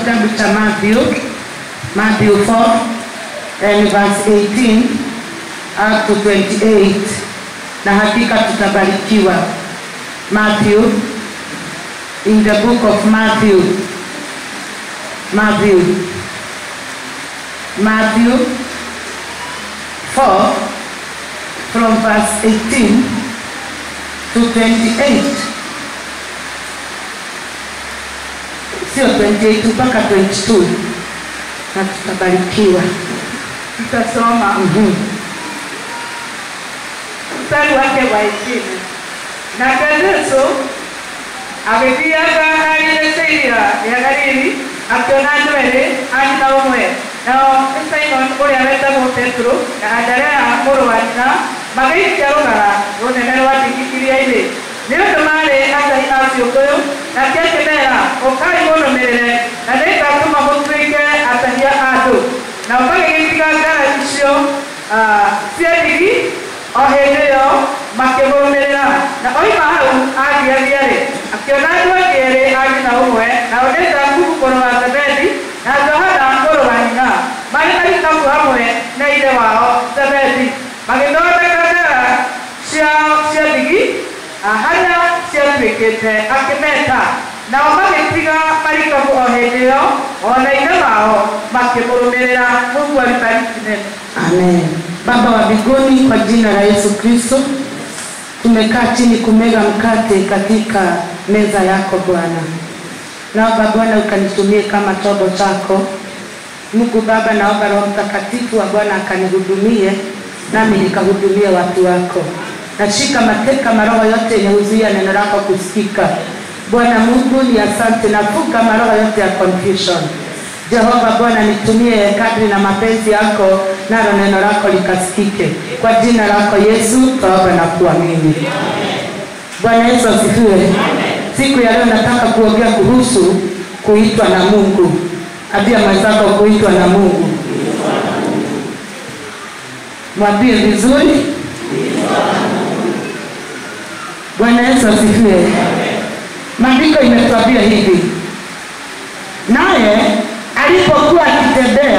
kitabu cha Matthew, Matthew 4 and verse 18 up to 28, na hakika tutabarikiwa. Matthew, in the book of Matthew, Matthew, Matthew 4 from verse 18 to 28. Sio 28 mpaka 22 na tutabarikiwa. Tutasoma Mhm. mstari wake wa ishirini. Nake Yesu agĩthiaga arĩrĩcĩiria ya Galili akĩona andũ erĩ ariũ na ũmwe nao nĩ Simon ũrĩa wetagwo Petro na Anderea mũrũ wa nyina magĩikia rũgara rũnene rwa ndigi iria-inĩ nĩ ũndũ maarĩ atai a ciũngũyũ nake akĩmera ũkai mũnũmĩrĩre na nĩngatũma mũtuĩke atahia a andũ nao magĩgĩtiga ngara icio ah, cia ndigi o hĩndĩ ĩyo makĩmũrũmĩrĩra na oima hau agĩathiarĩ akĩona andũ angĩ erĩ ariũ na ũmwe nao nĩ Jakubu mũrũ wa Zebedi na Johana mũrũ wa nyina marĩ na ikabu hamwe na ithe wao Zebedi magĩthondeka ndara ciao cia ndigi ah, harĩa ciatuĩkĩte akĩmeta nao magĩtiga marikabu o hĩndĩ ĩyo ona ithe wao makĩmũrũmĩrĩra Mungu alibariki neno Amen. Baba wa mbinguni, kwa jina la Yesu Kristo, tumekaa chini kumega mkate katika meza yako Bwana. Naomba Bwana ukanitumie kama chombo chako. Mungu Baba, naomba Roho Mtakatifu wa Bwana akanihudumie nami nikahudumie watu wako. Nashika mateka maroho yote yenye huzuia neno lako kusikika. Bwana Mungu ni asante, nafuka maroho yote ya confusion. Jehova Bwana, nitumie kadri na mapenzi yako, nalo neno lako likasikike. Kwa jina lako Yesu twaomba na kuamini. Bwana Yesu asifiwe. Siku ya leo nataka kuongea kuhusu kuitwa na Mungu. Ambia mwenzako kuitwa na Mungu. Mwambie vizuri. Bwana Yesu asifiwe. Maandiko imetuambia hivi, naye alipokuwa akitembea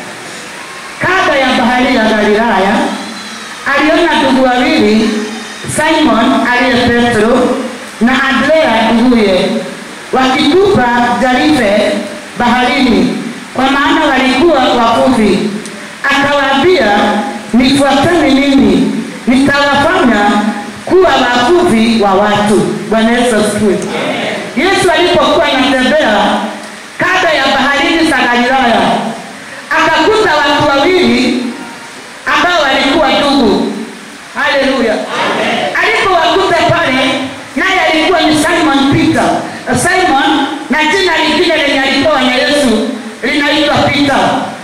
kando ya bahari ya Galilaya, aliona ndugu wawili, Simon aliye Petro na Andrea nduguye, wakitupa jarife baharini, kwa maana walikuwa wavuvi. Akawaambia, nifuateni mimi, nitawafanya kuwa wavuvi wa watu. Bwana Yesu asifiwe. Yesu alipokuwa anatembea kando ya baharini za Galilaya, akakuta watu wawili ambao walikuwa ndugu. Haleluya! Alipowakuta pale, naye alikuwa ni Simon Peter. Simon na jina lingine lenye alipewa na Yesu linaitwa Peter.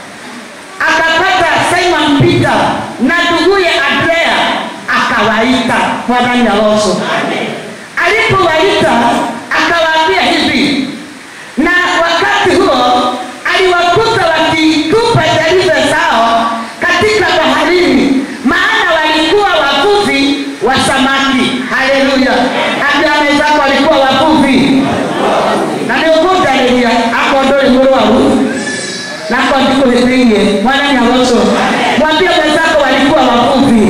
Akapata Simon Peter na nduguye Andrea, akawaita Bwana ni awoso. Alipowaita akawaambia hivi, na wakati huo aliwakuta wakitupa jaribe zao katika baharini, maana walikuwa wavuvi wa samaki. Haleluya! Ambia wenzako walikuwa wavuvi na nĩũkũndarĩria akorwo ndũrĩ mũrwaru nako ndikũhĩtĩirie mwana nyagoco mwambie mwenzako walikuwa wavuvi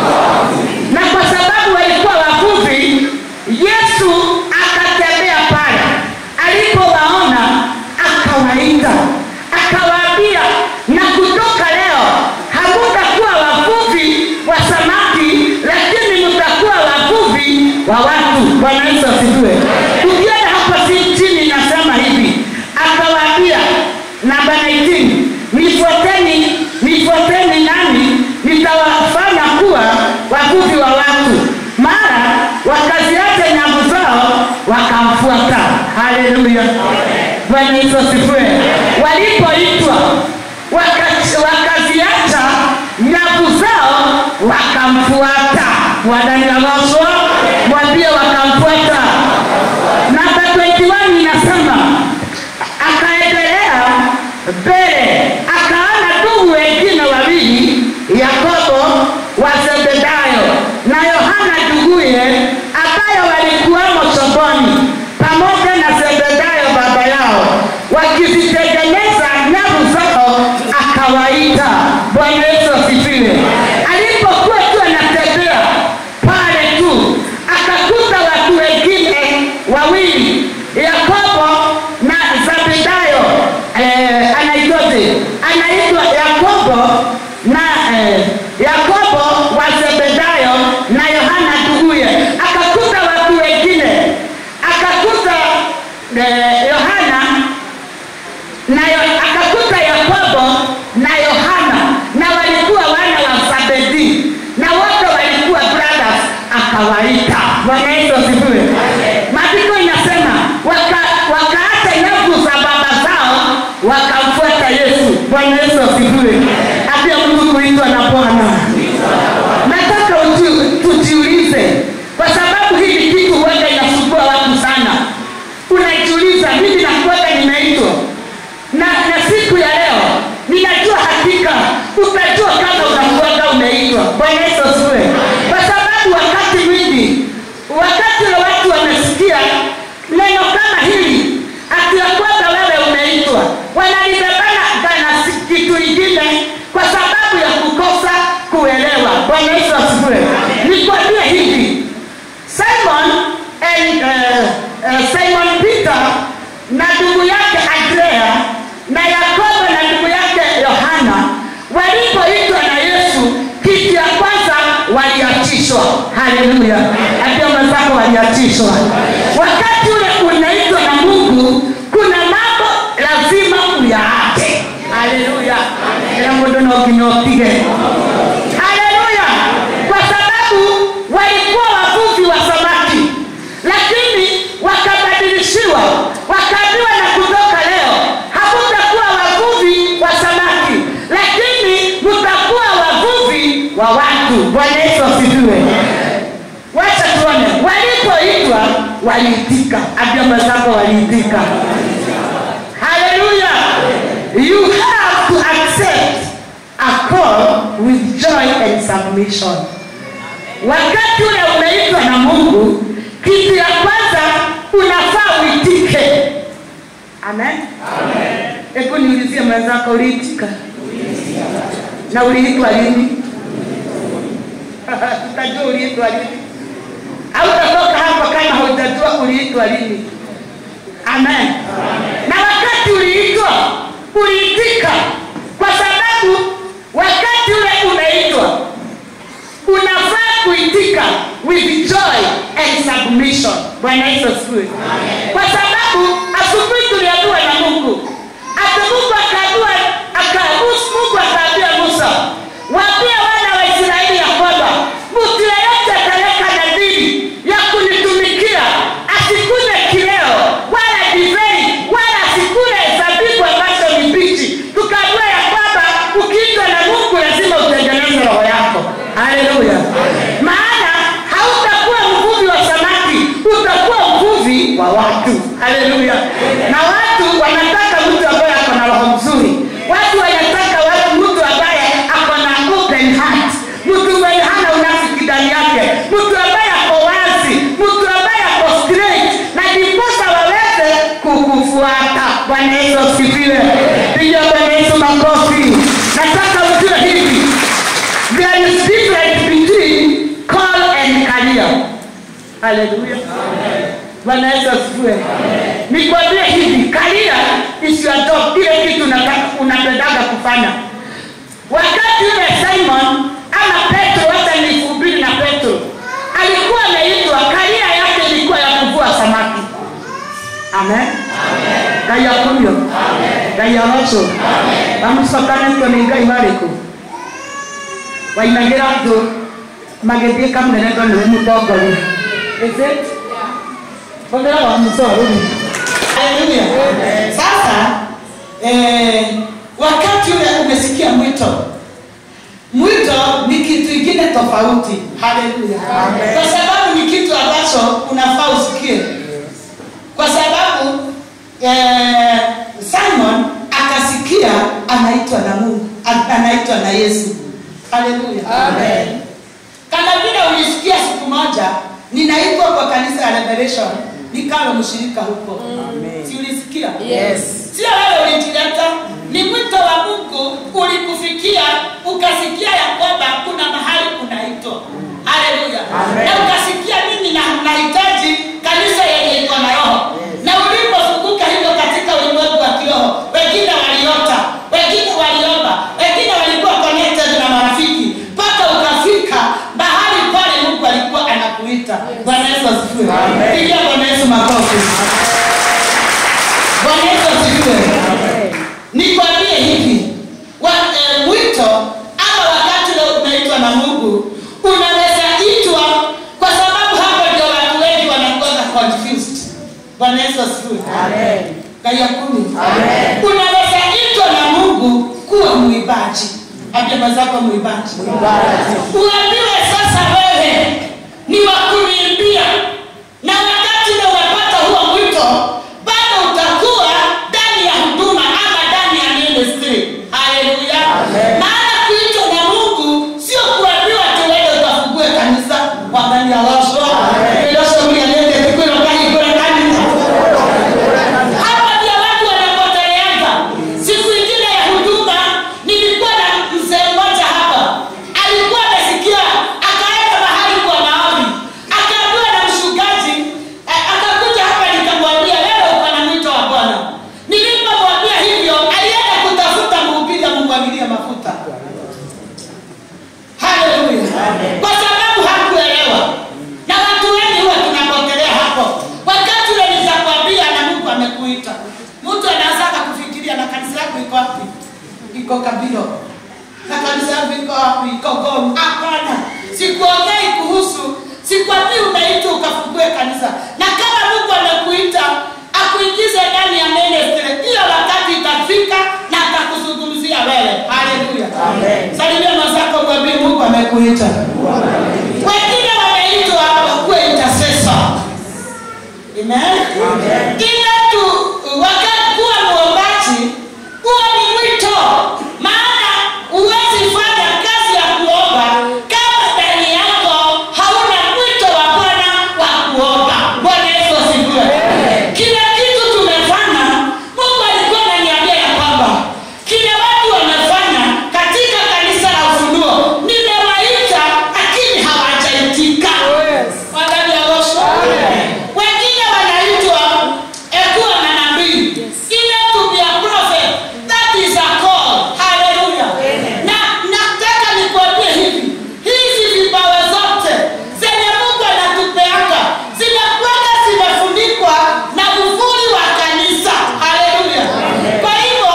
na kwa sababu walikuwa wavuvi yesu akatembea pale alipowaona akawaita akawaambia na kutoka leo hamutakuwa wavuvi wa samaki lakini mtakuwa wavuvi wa watu bwana yesu asifiwe ukienda hapa si chini inasema hivi akawaambia namba 19 nifuateni nifuateni nani nitawafanya kuwa wavuvi wa watu mara wakaziacha nyavu zao wakamfuata haleluya bwana yesu asifiwe walipoitwa waka- wakaziacha nyavu zao wakamfuata wananyamazwa mwambie wakamfuata namba 21 inasema akaendelea mbele akaona ndugu wengine wawili yakobo wa zebedayo na yohana nduguye ambayo walikuwamo chomboni pamoja na zebedayo baba yao wakizitengeneza nyavu zao akawaita bwana yesu asifiwe alipokuwa tu anatembea pale tu akakuta watu wengine wawili yakobo na zabedayo eh, anaitwaje anaitwa yakobo na eh, yakobo wa zebedayo na yohana nduguye akakuta watu wengine akakuta eh, yohana na yo- akakuta yakobo na yohana na walikuwa wana wa zabedi na wote walikuwa brothers akawaita bwana yesu asifiwe maandiko inasema waka, wakaacha nyavu za baba zao wakamfuata yesu bwana yesu asifiwe apia mungu kuitwa na bwana nataka uji- tujiulize kwa sababu hili kitu huenda inasumbua watu sana unajiuliza mimi nakuaga nimeitwa na, na siku ya leo ninajua hakika utajua kama unakuaga umeitwa bwana yesu asifiwe kwa sababu wakati mwingi wakati wa watu wamesikia neno kama hili ati ya kwamba wewe umeitwa wanalibebana na si- kitu ingine kwa sababu ya kukosa kuelewa bwana yesu asifiwe nikwambie hivi simon and, uh, uh, simon peter na ndugu yake andrea na yakobo na ndugu yake yohana walipoitwa na yesu kitu ya kwanza waliachishwa haleluya ambia mwenzako waliachishwa wakati ule unaitwa na mungu kuna mambo lazima uyaache haleluya ila mundu noginya upige haleluya kwa sababu walikuwa wavuvi wa samaki lakini wakabadilishiwa wakaambiwa na kutoka leo hamutakuwa wavuvi wa samaki lakini mutakuwa wavuvi wa watu bwana yesu asifiwe wacha tuone walipoitwa waliitika ambia mwenzako waliitika haleluya you have to accept a call with joy and submission wakati ule umeitwa na mungu kitu ya kwanza unafaa uitike amen hebu niulizie mwenzako uliitika na uliitwa lini tutajua uliitwa lini au utatoka hapo kama hujajua uliitwa lini amen na wakati uliitwa uliitika kwa sababu wakati ule umeitwa unafaa kuitika with joy and submission bwana yesu asifiwe kwa sababu asubuhi tuliambiwa na mungu ati mungu akaambiwa aka- mungu akaambia musa waambie wana wa israeli ya kwamba mtu yeyote ataleka nadhiri ya kunitumikia asikule kileo wala divei wala asikule zabibu ambazo ni mbichi tukaambiwa ya kwamba ukiitwa na mungu lazima utengeneze roho yako haleluya maana hautakuwa mvuvi wa samaki utakuwa mvuvi wa watu haleluya na watu wanataka mtu ambaye ako na roho mzuri watu wanataka watu mtu ambaye ako na open heart mtu mwenye hana unafiki ndani yake mtu ambaye ako wazi mtu ambaye ako straight na ndiposa waweze kukufuata bwana yesu asifiwe piga bwana yesu makofi nataka ujue hivi there is difference between call and career haleluya bwana yesu asifiwe nikwambie hivi karia is your job ile kitu unataka- unapendaga kufanya wakati ule simon ama petro hata nilihubiri na petro alikuwa ameitwa karia yake ilikuwa ya kuvua samaki amen ngai akumio ngai aroco bamucokanĩtwo nĩ ngai marĩkũ wainagĩra thũ magĩthiĩ kamũnenetwo nĩwe mũtongoria Is it? hũthĩra wa mũcorũri haleluya sasa eh, wakati ule umesikia mwito mwito ni kitu ingine tofauti haleluya kwa sababu ni kitu ambacho unafaa usikie kwa sababu eh, simon akasikia anaitwa na mungu a- anaitwa na yesu haleluya kama vile ulisikia siku moja ninaitwa kwa kanisa ya revelation nikawe mshirika huko. Si ulisikia? Yes. Sio wewe ulijileta, ni mwito wa Mungu ulikufikia, ukasikia ya kwamba kuna mahali unaitwa. Haleluya. Na ukasikia mimi na nahitaji kanisa yenye iko na roho. Na ulipofunguka hivyo katika ulimwengu wa kiroho, wengine waliota, wengine waliomba, wengine walikuwa connected na marafiki, mpaka ukafika mahali pale Mungu alikuwa anakuita. Bwana Yesu asifiwe. Pigia Bwana Yesu makofi. Bwana Yesu asifiwe. Nikwambie hivi, wa, eh, mwito ama wakati ule unaitwa na Mungu unaweza itwa, kwa sababu hapo ndio watu wengi wanakuwa confused. Bwana Yesu asifiwe. Kaya kumi. Unaweza itwa na Mungu kuwa muibaji. Ambia mwenzako muibaji. Uambiwe sasa wewe ni wa kuimbia, na wakati ule unapata huo mwito, bado utakuwa ndani ya huduma ama ndani ya ministry. Haleluya! Maana kuitwa na Mungu sio kuambiwa tu wewe ukafungue kanisa kwa ndani ya washo ilosho mlialete kikwelo kani kwa kanisa hapa ndio watu wanapoteleanga. Siku ingine ya huduma nilikuwa na mzee mmoja hapa, alikuwa amesikia, akaenda mahali kwa maombi, akaambiwa na mchungaji, eh, akakuja hapa, nikamwambia wewe uko na mwito wa Bwana. Nilipomwambia hivyo, alienda kutafuta mhubiri amumwagilie mafuta. Haleluya. Kwa sababu hakuelewa. Na watu wengi huwa tunapotelea hapo. Wakati ule nitakwambia na Mungu amekuita. Mtu anaanza kufikiria na kanisa yako iko wapi? Iko Kabilo. Na kanisa yako iko wapi? Iko Gom. Hapana. Sikuongei kuhusu sikwambii umeitwa ukafungue kanisa. Na kama Mungu amekuita akuingize ndani ya ministry, hiyo wakati itafika na atakuzungumzia wewe. Haleluya. Salimia mwenzako mwambie Mungu amekuita. Wengine wameitwa wakuwe intercessor. Amen. Kila tu wakati kuwa muombaji huwa ni mwito, maana huwezi fanya kazi ya kuomba kama ndani yako hauna mwito wa Bwana wa kuomba. Bwana Yesu asifiwe. Kila kitu tumefanya, Mungu alikuwa ananiambia ya kwamba kile watu wamefanya katika kanisa la Ufunuo, nimewaita lakini hawajaitika. Wadada ya Yesu. Wengine wanaitwa eh, kuwa manabii. Ile to be a prophet, that is a call. Hallelujah. Na nataka nikuambie hivi, hizi vipawa zote zenye Mungu anatupeanga zinakuwaga zimefunikwa na uvuli wa kanisa. Hallelujah. Kwa hivyo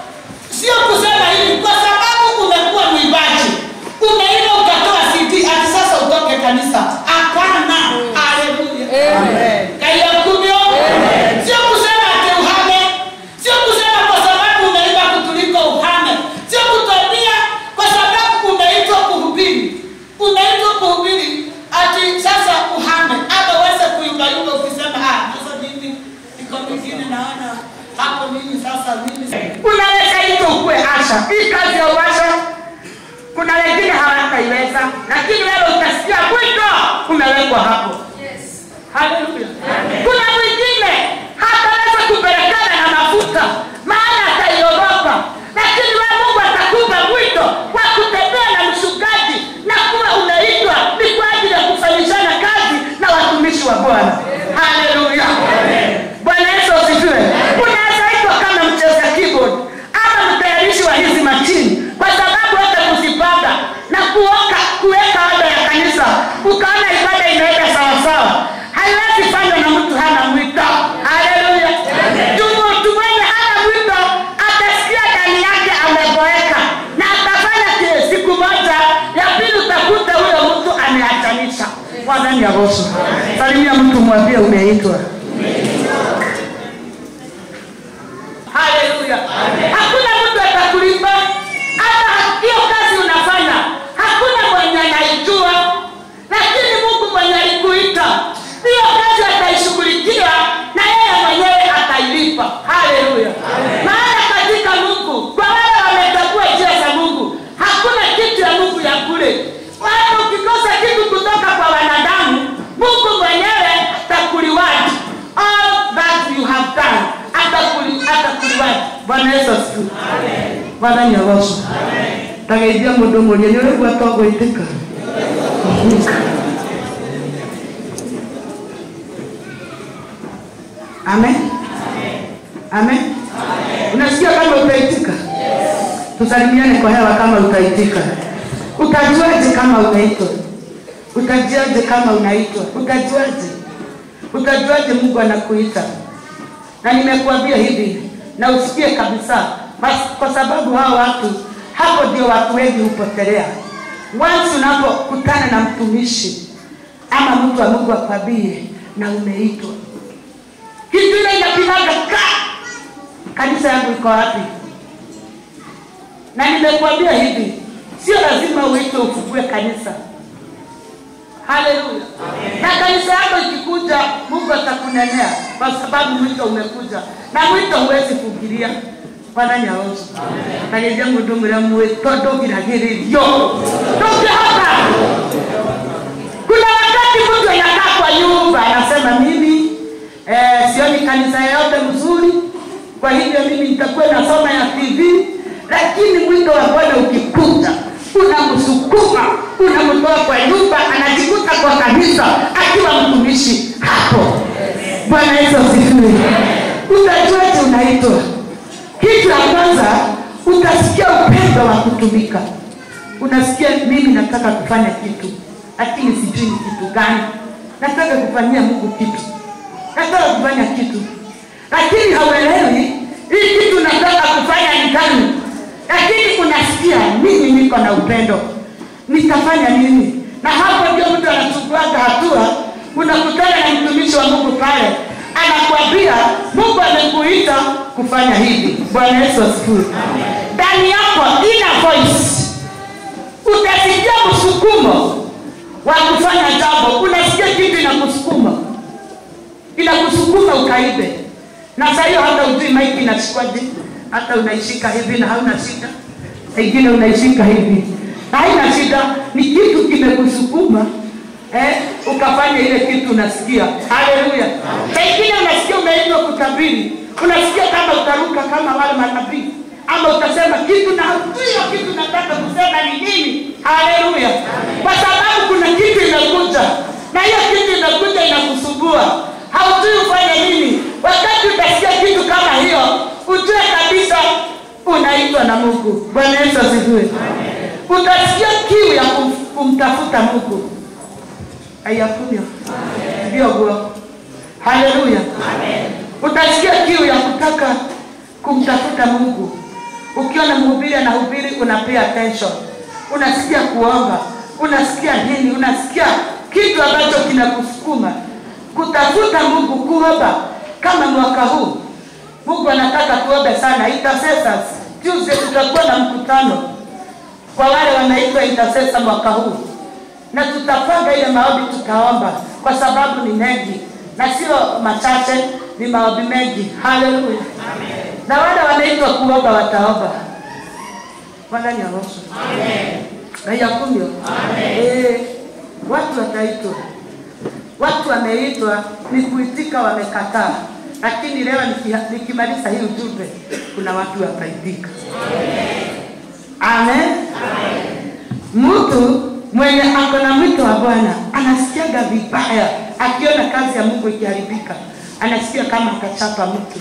sio kusema hivi kwa sababu umekuwa mwimbaji umeimba ukatoa CD ati sasa utoke kanisa. Hapana. Haleluya. Kaya kumyo. Sio kusema ati uhame. Sio kusema kwa sababu umeimba kutuliko uhame. Sio kutambia kwa sababu umeitwa kuhubiri. Umeitwa kuhubiri ati sasa uhame. Ama uweze kuyumbayumba ukisema ah, sasa mimi niko mwingine naona hapo mimi sasa mimi unaweza hivyo ukue asha hii kazi ya uasha kuna wengine hawataiweza lakini wewe utasikia mwito umewekwa hapo haleluya kuna mwingine hataweza kupelekana na mafuta maana ataiogopa lakini wewe mungu atakupa mwito wa kutembea na mchungaji na kuwa unaitwa ni kwa ajili ya kufanyishana kazi na watumishi wa bwana haleluya bwana yesu asifiwe unaweza itwa kama mcheza keyboard ama mtayarishi wa hizi machini kwa sababu hata kuzipanga na kuoka kuweka ada ya kanisa ukaona ibada inaenda sawasawa haiwezi fanywa na mtu hana mwito haleluya mtu mwenye hana mwito atasikia ndani yake ameboeka na atafanya kile siku moja ya pili utakuta huyo mtu ameachanisha wadani ya roso salimia mtu mwambie umeitwa haleluya hakuna mtu atakulipa hata hiyo kazi unafanya hakuna mwenye anaijua lakini mungu mwenye alikuita hiyo kazi ataishughulikia na yeye mwenyewe atailipa haleluya maana katika mungu kwa wale wametambua njia za mungu hakuna kitu ya mungu ya kule wala ukikosa kitu kutoka kwa wanadamu mungu mwenyewe atakuliwaji bwana yesu asifiwe mwathani agocwo tageithia mũndũ mũrie nĩ ũrĩgua to gwĩtĩka amen amen unasikia kama utaitika tusalimiane kwa hewa kama utaitika utajuaje kama unaitwa utajuaje kama unaitwa utajuaje utajuaje mungu anakuita na nimekuambia hivi na usikie kabisa bas, kwa sababu hao watu hapo ndio watu wengi hupotelea once unapokutana na mtumishi ama mtu wa mungu akwambie na umeitwa kitu ile inapigaga ka kanisa yangu iko wapi na nimekuambia hivi sio lazima uitwe ufungue kanisa haleluya na kanisa yako ikikuja mungu atakunenea kwa sababu mwito umekuja na mwito huwezi kugiria mwathani aoco kageithia mundu mwira mwito ndugiragiririo ndungihota kuna wakati mtu anakaa kwa nyumba anasema mimi eh, sioni kanisa yoyote mzuri kwa hivyo mimi nitakuwa nasoma ya tv lakini mwito wa bwana ukikuta unamsukuma unamtoa kwa nyumba anajikuta kwa kanisa akiwa mtumishi hapo bwana yesu asifiwe utajuaje unaitwa kitu ya kwanza utasikia upendo wa kutumika unasikia mimi nataka kufanya kitu lakini sijui ni kitu gani nataka kufanyia mungu kitu nataka kufanya kitu lakini hauelewi hii kitu nataka kufanya ni gani lakini unasikia mimi niko na upendo nitafanya nini na hapo ndio mtu anachukuaga hatua unakutana na mtumishi wa mungu pale anakwambia mungu amekuita kufanya hivi bwana yesu asifiwe ndani yako ina voice utasikia msukumo wa kufanya jambo unasikia kitu inakusukuma inakusukuma ukaibe na saa hiyo hata ujui maiki inashikwaje hata unaishika hivi na hauna shida ingine unaishika hivi na haina shida ni kitu kimekusukuma eh, ukafanya ile kitu unasikia haleluya na ingine unasikia umeitwa kutabiri unasikia kama utaruka kama wale manabii ama utasema kitu na hujui hiyo kitu nataka kusema ni nini haleluya kwa sababu kuna kitu inakuja na hiyo kitu inakuja inakusumbua haujui ufanye nini wakati utasikia kitu kama hiyo ujue kabisa unaitwa na mungu bwana yesu asifiwe utasikia kiu ya kum, kumtafuta mungu aiyakunyo ndio guo haleluya utasikia kiu ya kutaka kumtafuta mungu ukiona mhubiri anahubiri unapea attention unasikia kuomba unasikia nini unasikia kitu ambacho kinakusukuma kutafuta mungu kuomba kama mwaka huu mungu anataka tuombe sana intercessors tuesday tutakuwa na mkutano kwa wale wanaitwa intercessor mwaka huu na tutapanga ile maombi tutaomba kwa sababu ni mengi na sio machache ni maombi mengi haleluya na wale wanaitwa kuomba wataomba wala ni aroso aiyakumyo eh, watu wataitwa watu wameitwa ni kuitika wamekataa lakini leo niki- nikimaliza hii ujumbe kuna watu wataitika amen mtu mwenye ako na mwito wa bwana anasikiaga vibaya akiona kazi ya mungu ikiharibika anasikia kama akachapa mtu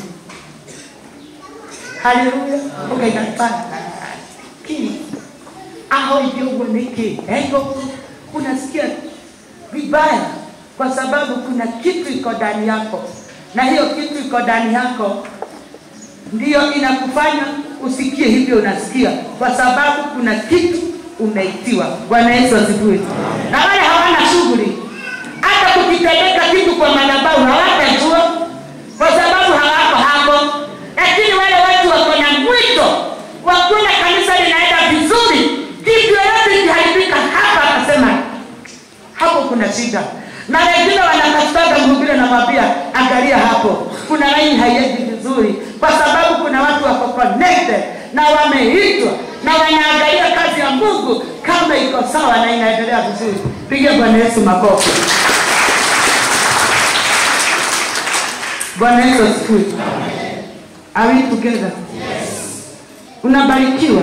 haleluya ukaigapaa ki aho ivyoguo niki ego unasikia vibaya kwa sababu kuna kitu iko ndani yako na hiyo kitu iko ndani yako ndiyo inakufanya usikie hivyo unasikia kwa sababu kuna kitu umeitiwa bwana yesu asifiwe na wale hawana shughuli hata kukitendeka kitu kwa madhabahu hawatajua kwa sababu hawako hapo lakini wale watu wako na mwito wa kuona kanisa linaenda vizuri kitu yoyote ikiharibika hapa akasema hapo kuna shida na wengine wanatafutaga mhubiri anamwambia angalia hapo kuna laini haiendi vizuri kwa sababu kuna watu wako connected na wameitwa na wanaangalia kazi ya mungu kama iko sawa na inaendelea vizuri piga bwana yesu makofi bwana yesu asifiwe Are we together? Unabarikiwa?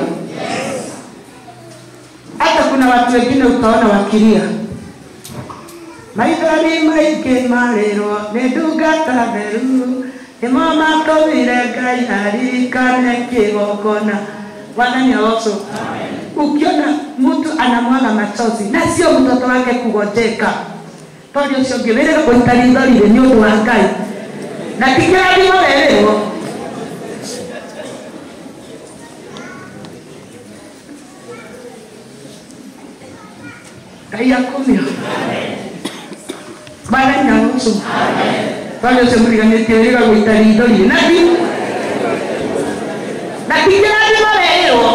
Hata kuna watu wengine utaona wakilia maithori maingĩ marĩrwo nĩ ndungata theru nĩmo matũmire ngai aririkane kĩgongona wathani aoco ukiona mtu anamwaga machozi na sio mtoto wake kugojeka tondũ ũcio ũngĩ wĩrĩga kũruta ritho rĩrĩ nĩ ũndũ wa ngai na ti kĩrathimo werĩrwo ngai akumio mwathani aoco tondũ ũcio mũriganĩtie wĩrĩga gũita ritho rĩrĩ na ti na ti kĩrathimo werĩrwo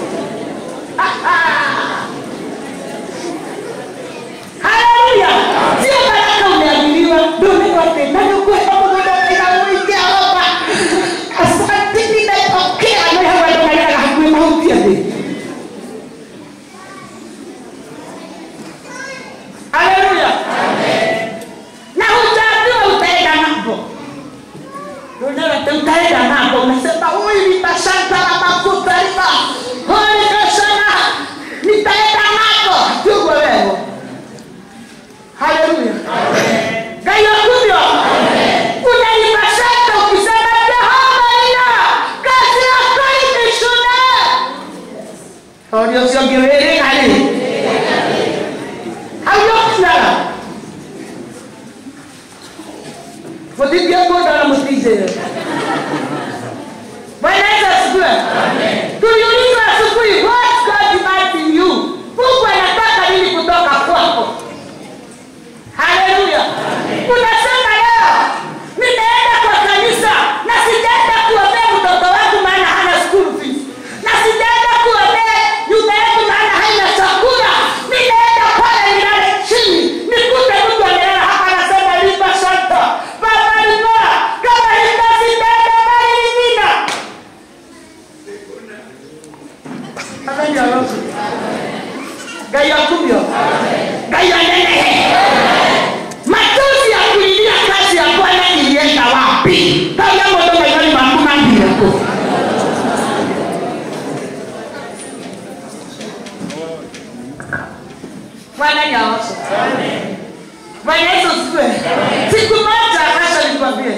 Haleluya. Sio baraka umeaminiwa. Ndio neno la na ndio kwa sababu ndio inaoitia hapa. Asante nimepokea na hawa ndio nalala hakuna mauti ya dini. Haleluya. Na utaambiwa utaenda ng'ambo. Ndio neno utaenda ng'ambo. Unasema huyu ni bashanta na mafuta riba. Huyu kasema nitaenda ng'ambo. Tuko wewe. Haleluya. Ngai wakumyo. Unaipasaka ukisema Jehova ina kazi yako imeshuna. Orio sio gewere kale. Hayo Mutibia ngoda na mutije. Bwana Yesu asifiwe. Tuliulizwa asubuhi, what God demands in you? Mungu anataka nini kutoka kwako? Haleluya. Unasema leo nimeenda kwa kanisa na sijaenda kuombea mtoto wangu maana hana school fees. Na sijaenda kuombea nyumba yangu maana haina chakula. Nimeenda pale nilale chini. Nikute mtu amelala hapa anasema lipa shanta. Baba lipa. Kama hita sitaenda bali nyingine. Amen ya Roho. Ngai akubyo. Ngai anenehe machozi ya kulilia kazi ya bwana ilienda wapi kama moto maishani mwangu mambireko bwana nyaosha bwana yesu siwe siku moja asha nikwambie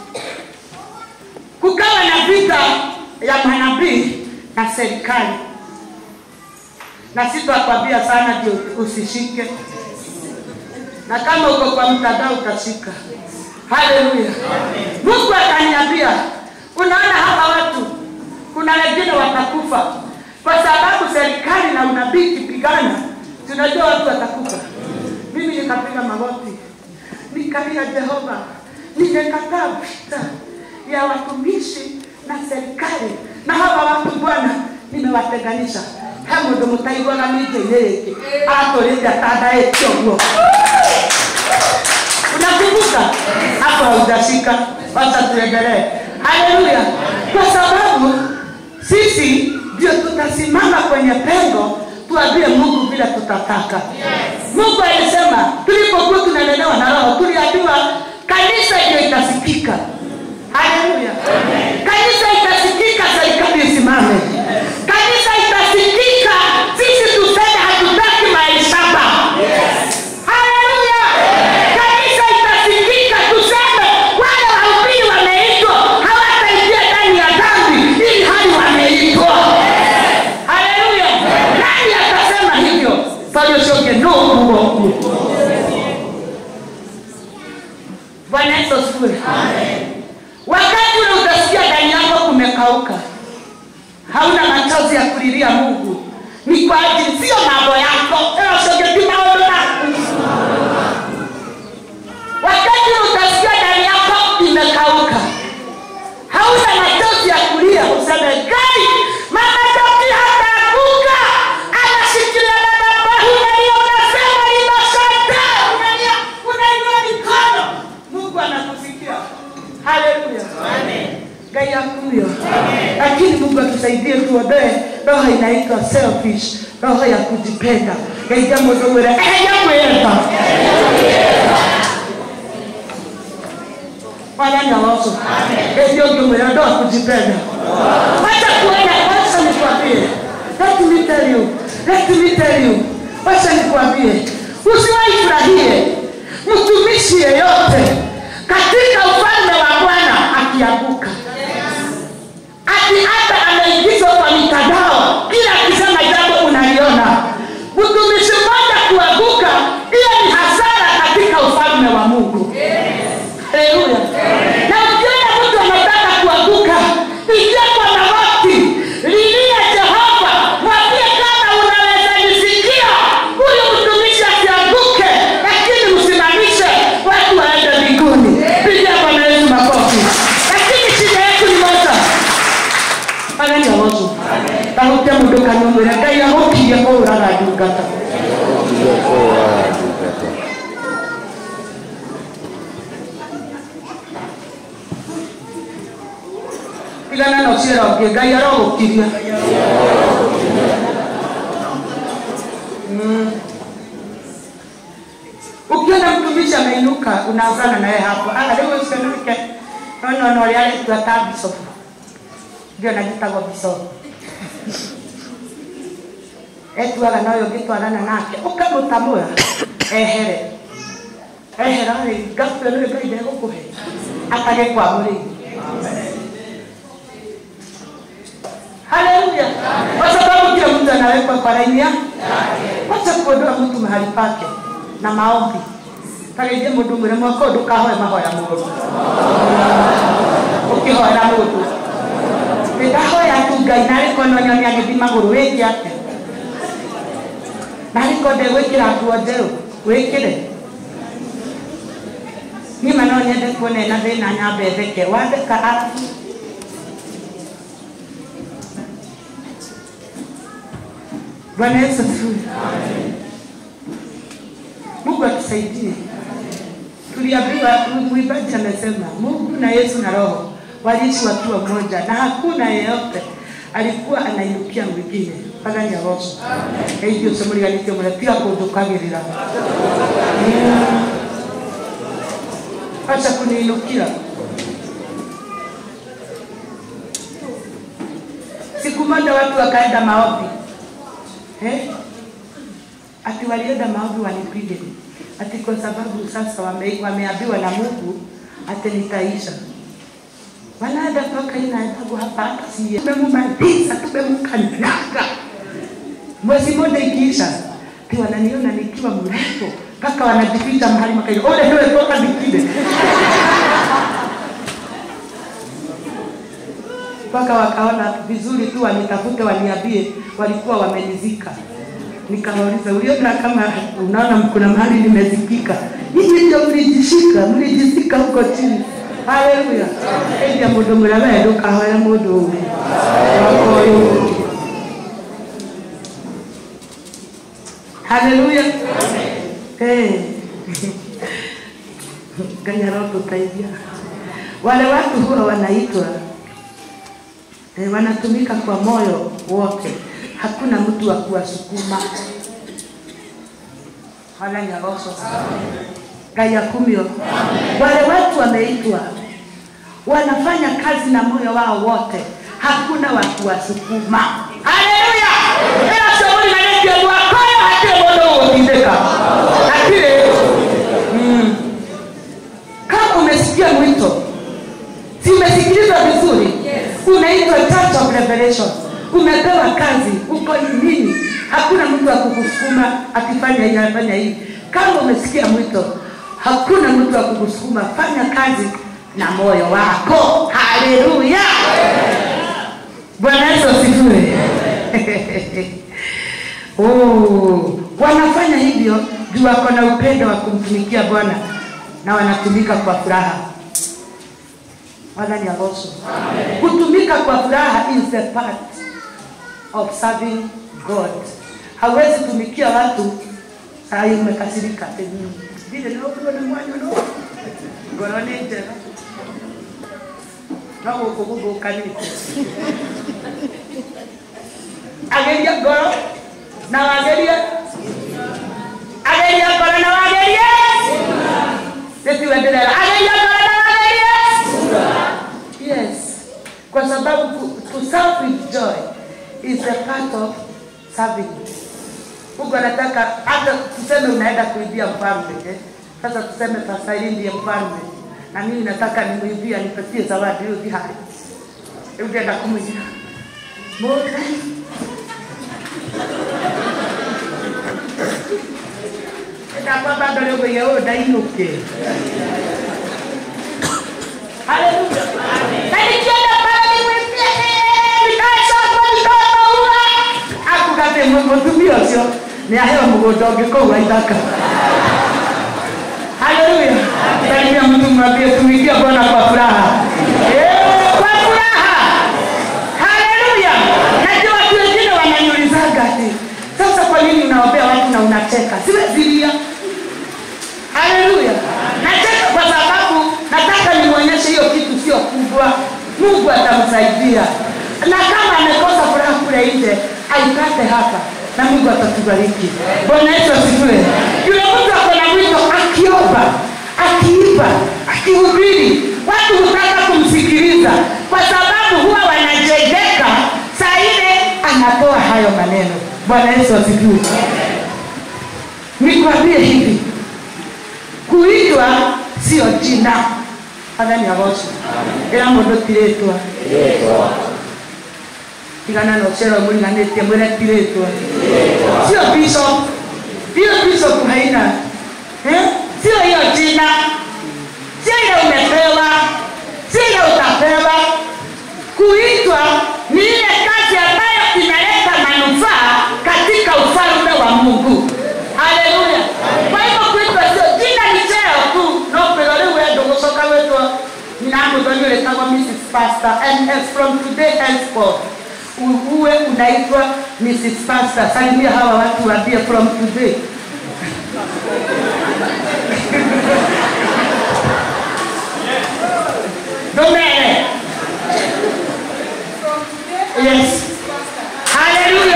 kukawa na vita ya manabii na serikali na sitakwambia sana ndio usishike na kama uko kwa mtandao utashika. Haleluya! Mungu akaniambia, unaona hapa watu, kuna wengine watakufa kwa sababu serikali na unabii kipigana, tunajua watu watakufa. Mimi nikapiga magoti, nikalia Jehova, nimekataa vita ya watumishi na serikali na hawa watu Bwana, nimewatenganisha he mundu mutaiguaga minja-inĩ rĩngĩ atũrĩte atandaĩte ũguo unakumbuka hapo haujashika wacha tuendelee haleluya kwa sababu sisi ndio tutasimama kwenye pengo tuambie mungu vile tutataka mungu alisema tulipokuwa tunalelewa na roho tuliambiwa kanisa ndio itasikika haleluya kanisa itasikika serikali isimame kanisa itasikika sisi tuseme hatutaki maishaba haleluya kanisa itasikika tuseme wale wahubiri wameitwa hawataingia ndani ya dhambi ili hali wameitwa haleluya nani atasema hivyo paliosioke no kugo bwana yesu asifiwe wakati ule utasikia ndani yako kumekauka hauna machozi ya kulilia mungu ni kwa ajili sio mambo yako eosogeti maondo maku wakati ule utasikia ndani yako imekauka hauna machozi ya kulia useme gai mama toki hataanguka anashikilia madhabahu unalia unasema inasante unalia unainua mikono mungu anakusikia haleluya gai akuyo lakini mungu atusaidie tuondoe roho inaitwa selfish roho ya kujipenda gaija mundu mwire eheria kwiyenda Bwana ni awaso. Ndio ndio mwenendo wa kujipenda. Wacha kuona wacha nikwambie. Let me tell you. Let me tell you. Wacha nikwambie. Usiwahi furahie mtumishi yeyote katika ufalme wa Bwana akianguka. Ati hata ameingizwa kwa mitandao kila akisema jambo unaliona. Mtumishi mmoja kuanguka, hiyo ni hasara katika ufalme wa Mungu. Haleluya. Na ukiona mtu anataka kuanguka, ingia kwa magoti, lilia Jehova, mwambie kama unaweza nisikia, huyu mtumishi asianguke, lakini msimamishe watu waende mbinguni. Pigia Bwana Yesu makofi. Lakini shida yetu ni moja. Agani awozu. Tahutia mundu kanumwira Ngai agũkirie kũũraga ndungata. tigana na ũciĩra ũngĩ ngai arogũkiria Mm. ukiona mtumishi ameinuka unaanzana naye hapo aga rĩu ũcio nake nonona ũrĩa arĩtua ta bishop ndio nagitagwo bishop etuaga na ũyũ ũngĩtwarana nake ũkamũtamũra ehere ehera rĩ ngakuä nä ngai ndegũkũhe akagĩkwamũrĩire haleluya kwa sababu kila mtu anawekwa kwa laini yake wacha kuondoa mtu mahali pake na maombi kageithie mundu mwire mwaka undu kahoe mahoya mundu ukihoera mundu ndahoya tu ngai nariko nonyoni agithii maguru wiki ate nariko ndegwikira nguo njeru wikire nima no nyende kuona ena thina nyambe theke wandika arabu Bwana Yesu asifiwe. Mungu atusaidie. Tuliambiwa mwimbaji amesema Mungu na Yesu na Roho waliishi wakiwa moja, na hakuna yeyote alikuwa anainukia mwingine mpaka nyaroso hivyo somo liganĩtio mũno tiga kũnjũkagĩrĩra Mm. acha kuniinukia siku moja watu wakaenda maombi eh? ati walienda maombi wanipige ati kwa sababu sasa wame, wameambiwa na Mungu ati nitaisha wanaenda toka inaendagu hapa hata sie tumemumaliza tumemkanyaga mwezi mmoja ikiisha ti wananiona nikiwa mrefu mpaka wanajificha mahali makaia ole ndio toka nikide mpaka wakaona vizuri tu wanitafute waniambie walikuwa wamenizika nikawauliza uliona kama unaona kuna mahali nimezikika hivi ndio mlijishika mlijisika huko chini haleluya endia mundu mwira we ndukahoya mundu ungi wakoyu haleluya Eh. ngai arotũteithia wale watu huwa wanaitwa eh, wanatumika kwa moyo wote hakuna mtu wa kuwasukuma wala nyaroso ngai akumio wale watu wameitwa wanafanya kazi na moyo wao wote hakuna wa kuwasukuma haleluya ila shauri nanekia mwakoyo hatire mundu gutindika hatire mm. kama umesikia mwito si umesikiliza vizuri unaitwa church of revelation umepewa kazi uko nini hakuna mtu wa kukusukuma akifanya hii afanya hii kama umesikia mwito hakuna mtu wa kukusukuma fanya kazi na moyo wako haleluya bwana yesu asifiwe oh, wanafanya hivyo juu wako na upendo wa kumtumikia bwana na wanatumika kwa furaha wala ni aroso kutumika kwa furaha is a part of serving god hawezi tumikia watu sai umekasirika vile naokuwa na mwanyo no ngoro nĩ njega no gũkũ gũthũkanĩte ageria ngoro na wagerie ageria ngoro na wagerie nĩtiwe ndĩrera ageria ngoro na wagerie sababu ku- to serve with joy is a part of serving. Mungu anataka hata tuseme unaenda kuibia mfalme eh? Sasa tuseme Pastor Eli ndiye mfalme na mimi nataka nimuibia nipatie zawadi hiyo dhihari. Hebu nenda kumwibia. Moja. Itakuwa bado leo yeye ndainuke. Haleluya. Na nikienda pale nimwambie eh nikaisha kwa nikaua. Akugate mutumia ucio ni aheo mugunda ungi kuu wa ithaka. Haleluya. Salimia mtu mwambie tumikia Bwana kwa furaha. Eh, kwa furaha. Haleluya. Najua watu wengine wananiulizaga ati sasa kwa nini unaombea watu na unacheka? Siwezi lia. Haleluya. Nacheka kwa sababu nataka nimwonyeshe hiyo kitu sio kubwa. Mungu atamsaidia. Na kama amekosa furaha kule nje, aipate hapa na Mungu atatubariki. Bwana Yesu asifiwe. Yule mtu ako na wito akiomba, akiimba, akihubiri, watu hutaka kumsikiliza kwa sababu huwa wanajengeka saa ile anatoa hayo maneno. Bwana Yesu asifiwe. Nikwambie hivi, kuitwa sio jina athani agoco ĩra mũndũ tirĩtwa tigana na ũcera mũriganĩtie mwĩre tirĩtwa sio bishop hiyo bishop haina eh? sio hiyo jina sio ile umepewa sio ile utapewa kuitwa ni ile kazi ambayo inaleta manufaa katika ufalme wa mungu haleluya kwa hivyo kuitwa sio jina ni cheo tu no kwĩrwo rĩu wendo gũcoka wĩtwo ninamũthoni ũrĩtagwo mrs pastor and as from today henceforth u- uwe unaitwa mrs pastor salimia hawa watu waambie from today domere yes haleluya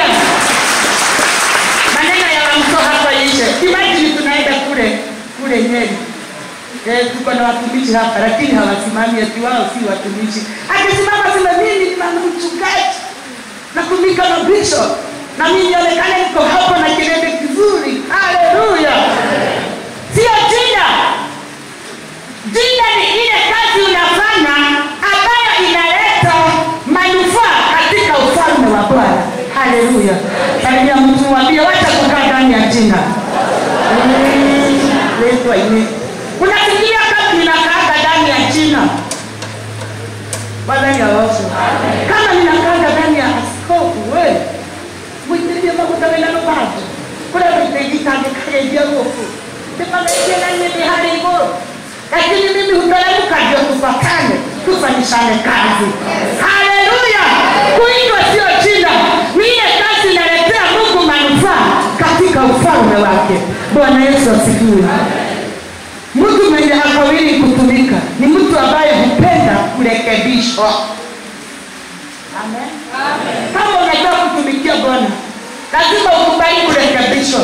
maneno ya wamso hapa ishe imagine tunaenda kule kule nyeri Eh, tuko na watumishi hapa lakini hawasimami ati wao si watumishi akisimama sema mimi ni mama mchungaji natumika na bishop na mimi nionekane niko hapo na kilele kizuri haleluya sio jina jina ni ile kazi unafanya ambayo inaleta manufaa katika ufalme wa bwana haleluya salimia mtu mwambie wacha kukaa ndani ya jina letwa ine unafikiria kama ninakaaga ndani ya jina wadhani awaso kama ninakaaga ndani ya askofu we mwitirie maguta wena nubandu kuria witeigitangikageithia guku ndipagaitie na nyindi hari iguru lakini mimi huteremka ndio tupatane tufanyishane kazi haleluya kuitwa sio jina ni ile kazi inaletea mungu manufaa katika ufalme wake bwana yesu asifiwe mtu mwenye hakawili kutumika ni mtu ambaye hupenda kurekebishwa Amen. kama unataka kutumikia bwana lazima ukubali kurekebishwa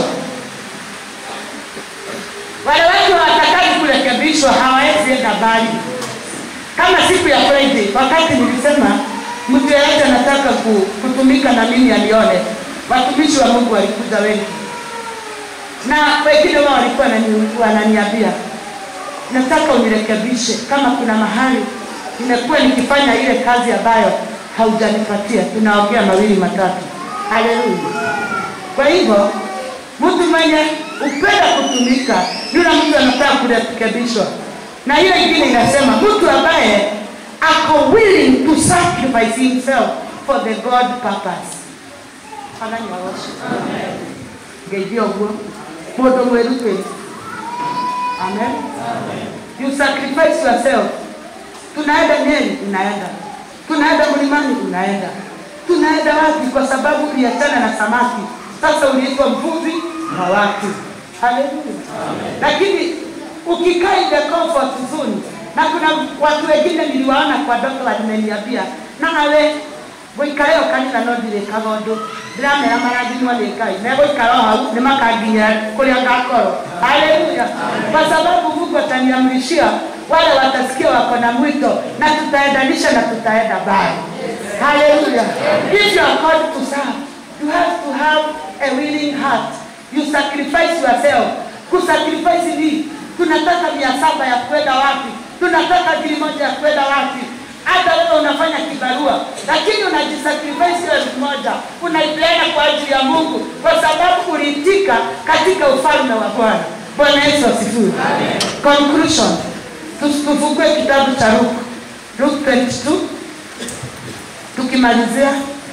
wale watu hawatakaji kurekebishwa hawawezi enda mbali kama siku ya friday wakati nilisema mtu yeyote anataka ku- kutumika na mimi alione watumishi wa mungu walikuja wengi na wengine wao walikuwa wanani- wananiambia nataka unirekebishe kama kuna mahali nimekuwa nikifanya ile kazi ambayo haujanipatia tunaongea mawili matatu haleluya kwa hivyo mtu mwenye upenda kutumika yule mtu anataka kurekebishwa na hiyo ingine inasema mtu ambaye ako willing to sacrifice himself for the god purpose Athani wa worship. ngeithia ũguo mũndũ mwĩrutĩri amen you sacrifice yourself tunaenda nyeri unaenda tunaenda mlimani unaenda tunaenda wapi kwa sababu uliachana na samaki sasa uliitwa mvuvi wa watu haleluya lakini ukikaa in the comfort zone na kuna watu wengine niliwaona kwa ndoto walimeniambia nawe gũikara ĩyo kanitha no ndirĩkaga ũndũ ndĩramera marathimwo nĩ ngai megũikara o hau nĩ makanginyĩra kũrĩa ngakorwo haleluya kwa sababu mungu ataniamrishia wale watasikia wako na mwito na tutaendanisha na tutaenda mbali Hallelujah. If you are called to serve, you have to have a willing heart. You sacrifice yourself. Kusacrifice ni tunataka mia saba ya kwenda wapi? Tunataka bili moja ya kwenda wapi? Hata wewe unafanya kibarua, lakini unajisacrifice elfu moja unaipeana kwa ajili ya Mungu, kwa sababu uliitika katika ufalme wa Bwana. Bwana Yesu asifiwe. Conclusion, Tu- tufungue kitabu cha Luke, Luke 22 tukimalizia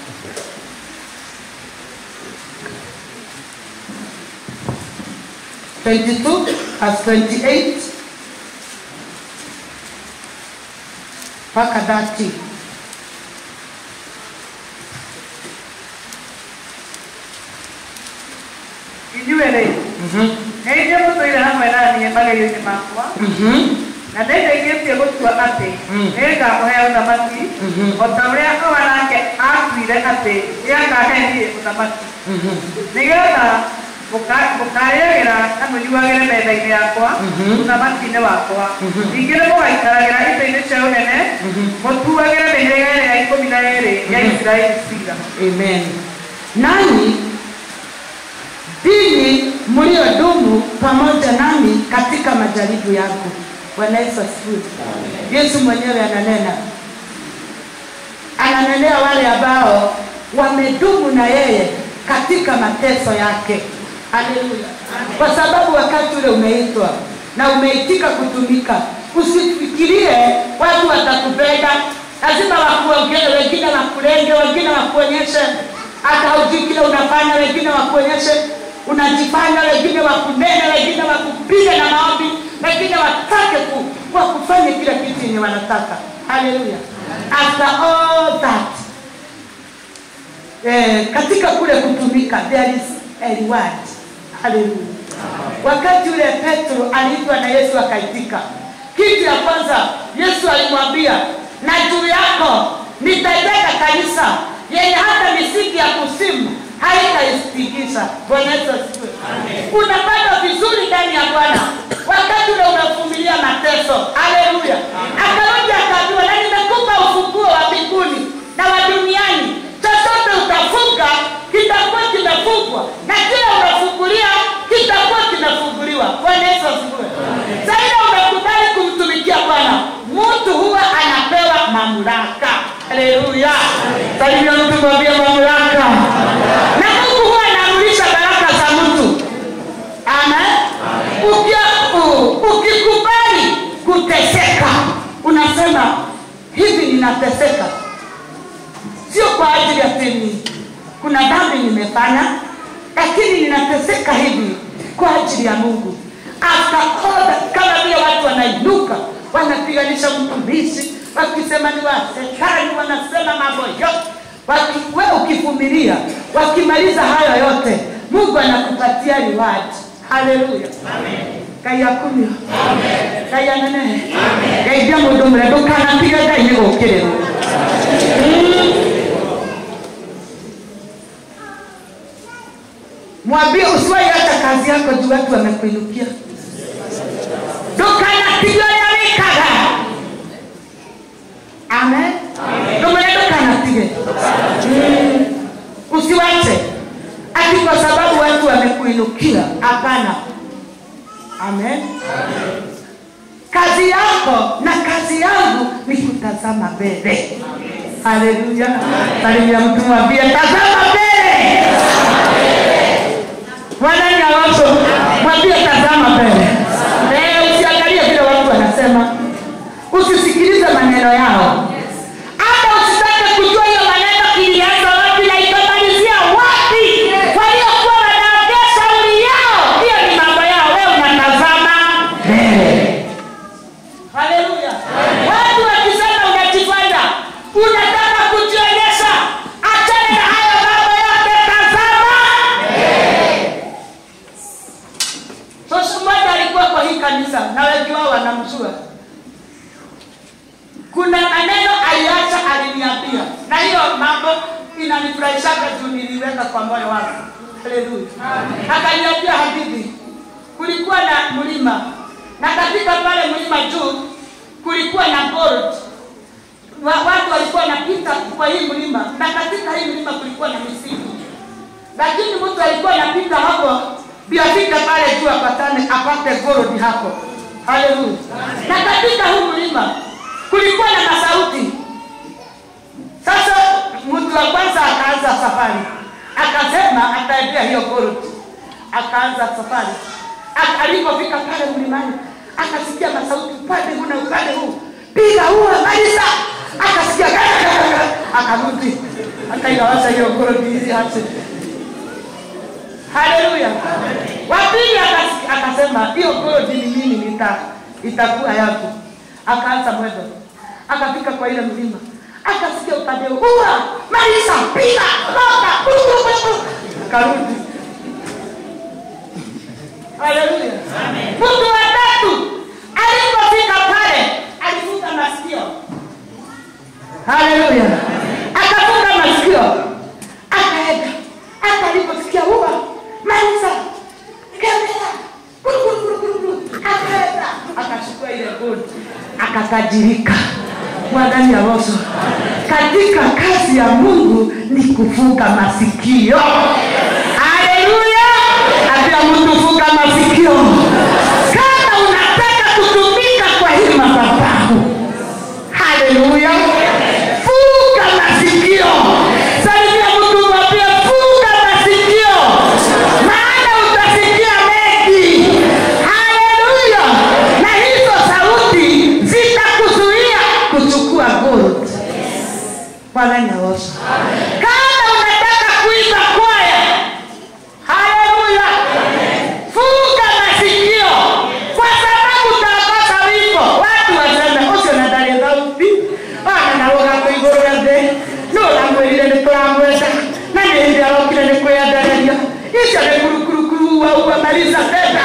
twenty-two as twenty-eight mpaka thirty. inyuĩ-rĩ nĩ inyuĩ mũtũire hamwe naniĩ magerio-inĩ makwa na nĩndaigĩtie gũtua atĩ nĩngamũhe ũthamaki o ta ũrĩa owa nake atuire atĩ nĩakahe niĩ ũthamaki nĩgetha mũka- mũkarĩagĩra na mũnyuagĩre metha-inĩ yakwa ũthamaki-inĩ wakwa ningĩ nĩ mũgaikaragĩra itĩ-inĩ cia ũnene mũtuagĩre mĩhĩrĩga ĩrĩa ya ikũmi na ĩrĩ ya isiraeli cira Amen. Nanyi ninyi mliodumu pamoja nami katika majaribu yangu. Bwana Yesu asifiwe. Yesu mwenyewe ananena, ananenea wale ambao wamedumu na yeye katika mateso yake. Haleluya! Kwa sababu wakati ule umeitwa na umeitika kutumika, usifikirie watu watakupenda, lazima wakuongee, wengine wakulenge, wengine wakuonyeshe hata hujui kile unafanya, wengine wakuonyeshe unajifanya, wengine wakunene, wengine wakupige na maombi, wengine watake ku, wakufanye kila kitu yenye wanataka. Haleluya! After all that eh, katika kule kutumika there is a reward. Haleluya. Wakati ule Petro aliitwa na Yesu akaitika, kitu ya kwanza Yesu alimwambia, na juu yako nitajenga kanisa yenye hata misingi ya kusimu haitaitikisa. Bwana Yesu asifiwe. Unapanda vizuri ndani ya Bwana wakati ule unavumilia mateso. Haleluya. Akarudi akaambiwa, na nimekupa ufunguo wa mbinguni na wa duniani, chochote utafunga kitakuwa kimefungwa na kile unafungulia kitakuwa kimefunguliwa. Bwana Yesu asifiwe. Zaidi umekubali kumtumikia Bwana, mtu huwa anapewa mamlaka. Haleluya. Salimia mtu mwambie mamlaka. Na Mungu huwa anaamurisha baraka za mtu. Amen. Ukia- u- Ukikubali kuteseka, unasema hivi, ninateseka sio kwa ajili ya tini, kuna dhambi nimefanya, lakini ninateseka hivi kwa ajili ya Mungu. After all that, kama vile watu wanainuka wanapiganisha mtumishi wakisema ni wa serikali, wanasema mambo yote Waki, we ukivumilia, wakimaliza hayo yote, Mungu anakupatia reward. Haleluya. Ngai akumio ngai anene ngeithia mundu mre ndukanatige ngai nĩ gũkĩrĩrwo mwambie usiwaiacha kazi yako juu watu wamekuinukia ndukanatige ũrĩa wĩkaga amen ndũmere ndukanatige Mm. usiwache ati kwa sababu watu wamekuinukia hapana amen kazi yako na kazi yangu ni kutazama mbele haleluya salimia mtu mwambie tazama mbele wananyawaso mwambie tazama mbele Eh, usiangalie vile watu wanasema usisikilize maneno yao hata usitake kujua hiyo maneno kilianza wapi na itamalizia wapi waliokuwa wanaongea shauri yao hiyo ni mambo yao wewe unatazama mbele haleluya watu wakisema unajifanya unataka kujionyesha achana na hayo mambo yote tazama Sasa mmoja alikuwa kwa hii kanisa na wengi wao wanamjua. Kuna maneno aliacha aliniambia, na hiyo mambo inanifurahishaga juu niliweka kwa moyo wangu. Haleluya. Akaniambia hadithi, kulikuwa na mlima na katika pale mlima juu kulikuwa na gold wa, watu walikuwa wanapita kwa hii mlima, na katika hii mlima kulikuwa na misitu, lakini mtu alikuwa anapita hapo ndio afike pale juu apatane apate gold hapo. Haleluya! Na katika huu mlima kulikuwa na masauti. Sasa mtu wa kwanza akaanza safari, akasema ataendea hiyo gold, akaanza safari. Ak- Alipofika pale mlimani, akasikia masauti upande huu na upande huu, piga huu, maliza. Akasikia gagagagaga, akarudi, akaigawaza hiyo gold hizi hati Haleluya. Wa pili akas- akasema hiyo gold ni mimi nita itakuwa yako. Akaanza mwendo. Akafika kwa ile mlima. Akasikia upande huu, ua, maliza, piga, roka, bu, bu, bu, bu. Akarudi. Haleluya. Mtu wa tatu alipofika pale alifunga masikio. Haleluya. Akafunga masikio. Akaenda. Hata aliposikia ua, maliza, kemea, guru, guru, guru, guru, guru. Akaenda. Akachukua ile gold. Akatajirika. Mwadani ya Roso. Katika kazi ya Mungu ni kufunga masikio. Haleluya. Apia mtu funga masikio. Kama unataka kutumika kwa hii madhabahu. Haleluya. Funga masikio. Salimia mtu mwambie funga masikio. Maana utasikia mengi. Haleluya. Na hizo sauti zitakuzuia kuchukua gold. Bwana ni awesome. Kama unataka kuimba kwaya. Haleluya. Funga masikio kwa sababu utakosa wimbo. Watu waseme ucio na ndari thauti ona na rugambo iguru rĩa thĩ no ũramwĩrire nĩ tũramwenda na nĩ hĩndĩ arokire nĩ kwĩendereria icio nĩ kurukurukuru waua maliza tenda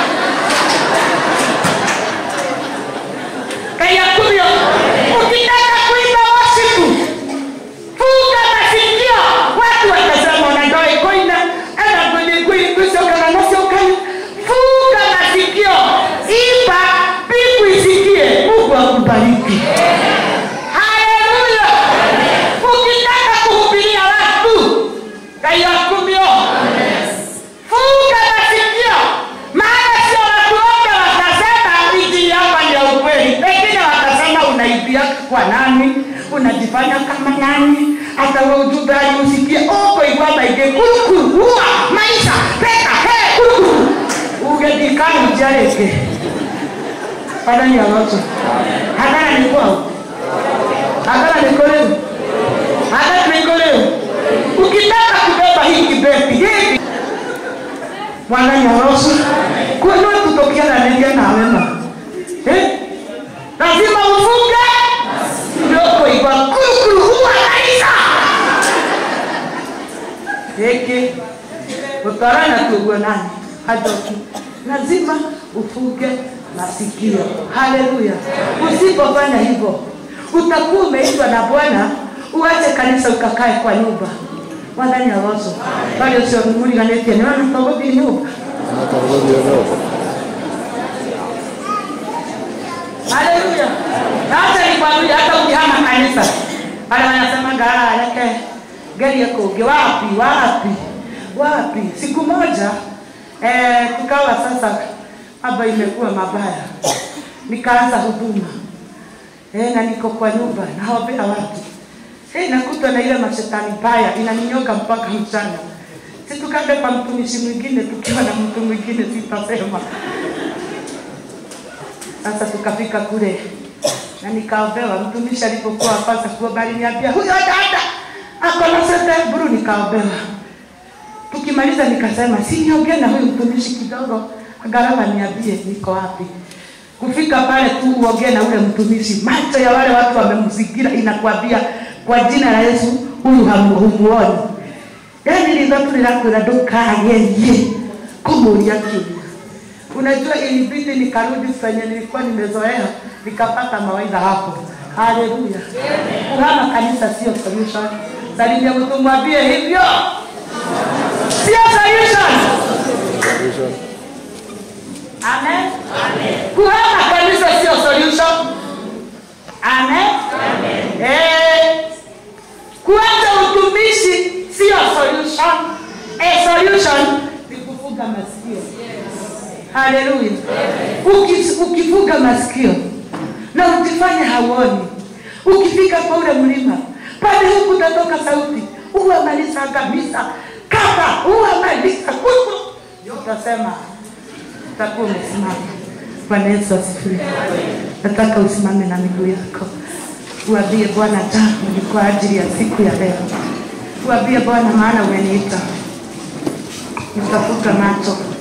kayakumio ukitaka kuimba wasifu funga masikio watu watasema unandoa ikoina ana kwenye kweli kusoka na nasoka funga masikio imba mbingu isikie mungu akubariki haleluya ukitaka kuhubiria watu kayakumio funga masikio maana sio watu wote watasema injili hapa ni ya ukweli wengine watasema unaibia kwa nani unajifanya kama nani hata we ujumbe aliusikie ukoigwa maige kurukuru ua maisha peka he kurukuru ugethikana ujareke padani ya watu hagana ni kwao hagana ni koleo hagana ni koleo ukitaka kubeba hii kibeti hivi mwanani aroso kwenu tutokiananegia na wema eh? lazima ufunge ndokoigwa kurukuru huwa maisha hiki utarana tuguo nani hajoki lazima ufunge masikio haleluya usipofanya hivyo utakuwa umeitwa na bwana uache kanisa ukakae kwa nyumba mwathani aroco bali ucio mũriganĩtie nĩ wona tũgũthiĩ nyũmba haleluya na hata nikwambia hata ukihama kanisa wale wanasema ngara reke gerie kũngĩ wapi wapi wapi siku moja eh, tukawa sasa mambo imekuwa mabaya nikaanza huduma eh, na niko kwa nyumba naombea watu eh, nakutwa na ile mashetani mbaya inaninyoga mpaka mchana si tukaenda kwa mtumishi mwingine tukiwa na mtu mwingine sitasema sasa tukafika kule na nikaombewa mtumishi alipokuwa kwanza kuomba aliniambia huyo dada ako na sete buru nikaombewa tukimaliza nikasema si niongee na huyu mtumishi kidogo angalau niambie niko wapi kufika pale tu uongee na ule mtumishi macho ya wale watu wamemzingira inakwambia kwa jina la yesu huyu hamu- humuoni yani lithotu lirakwira ndukagerie kumuria kiuria unajua ilibidi nikarudi penye nilikuwa nimezoea nikapata mawaidha hapo haleluya kuhama kanisa sio solution salimia mtu mwambie hivyo sio solution amen kuhama kanisa sio solution amen eh masikio haleluya Uki- ukifunga masikio na ujifanye hauoni ukifika kwa ule mlima pale huku utatoka sauti uwamaliza kabisa kapa uwamaliza kuku utasema utakuwa umesimama bwana yesu asifiwe nataka usimame na miguu yako uambie bwana tangu ni kwa ajili ya siku ya leo uambie bwana maana umeniita nitafuta macho